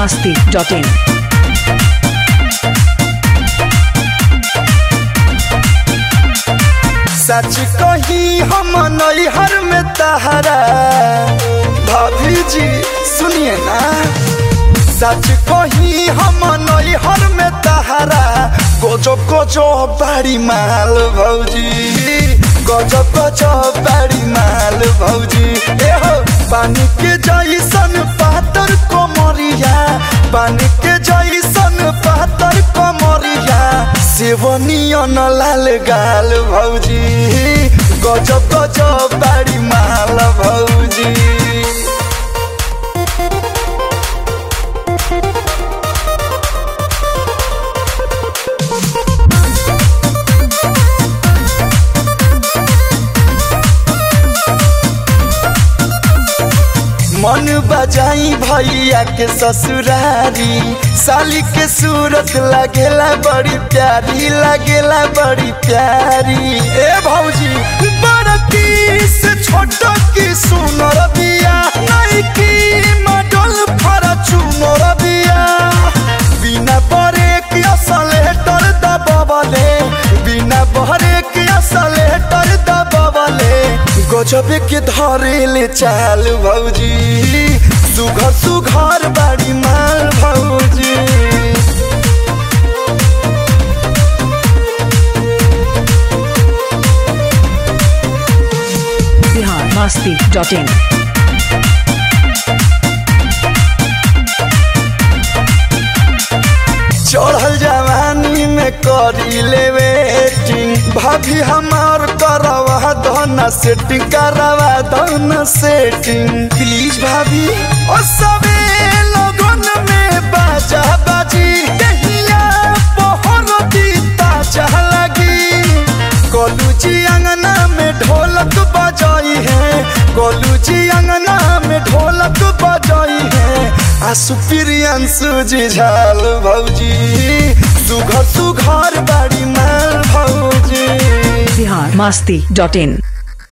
masti.in. सच कही हम नैहर में तहरा भाभी जी सुनिए ना सच कही हम नैहर में तहरा गजब गजब बाड़ी माल भौजी गजब गजब बाड़ी माल भौजी ए हो पानी के जैसन पातर कोमरिया पानी के जैसन पातर कोमरिया सेवनियन लाल गाल भौजी गजब गजब बाड़ी माल भौजी मन बजाई भैया के ससुरारी साली के सूरत लगेला बड़ी प्यारी लगेला बड़ी प्यारी ए भौजी बड़की से छोट की सुनर बिया नहीं की मडल फरचूनर बिया बिना बरे के असलेटर दबवले बिना बहरे के असलेटर दबवले गजब के धरेले चाल भौजी सुघर सुघर बाड़ी माल भौजी Bihar masti.in. चढ़ल जवानी में करी ले वेटिंग भाभी हमार करवा धन सेटिंग करवा धन सेटिंग प्लीज भाभी ओ सबे लगन में बाजा बाजी दहिया पहर दीता चाह लगी गोलू जी अंगना में ढोलक बजाई है गोलू जी अंगना में ढोलक बजाई है आसु प्रियंसु जी झाल भौजी सुघर सुघर बाड़ी माल भौजी Bihar masti.in.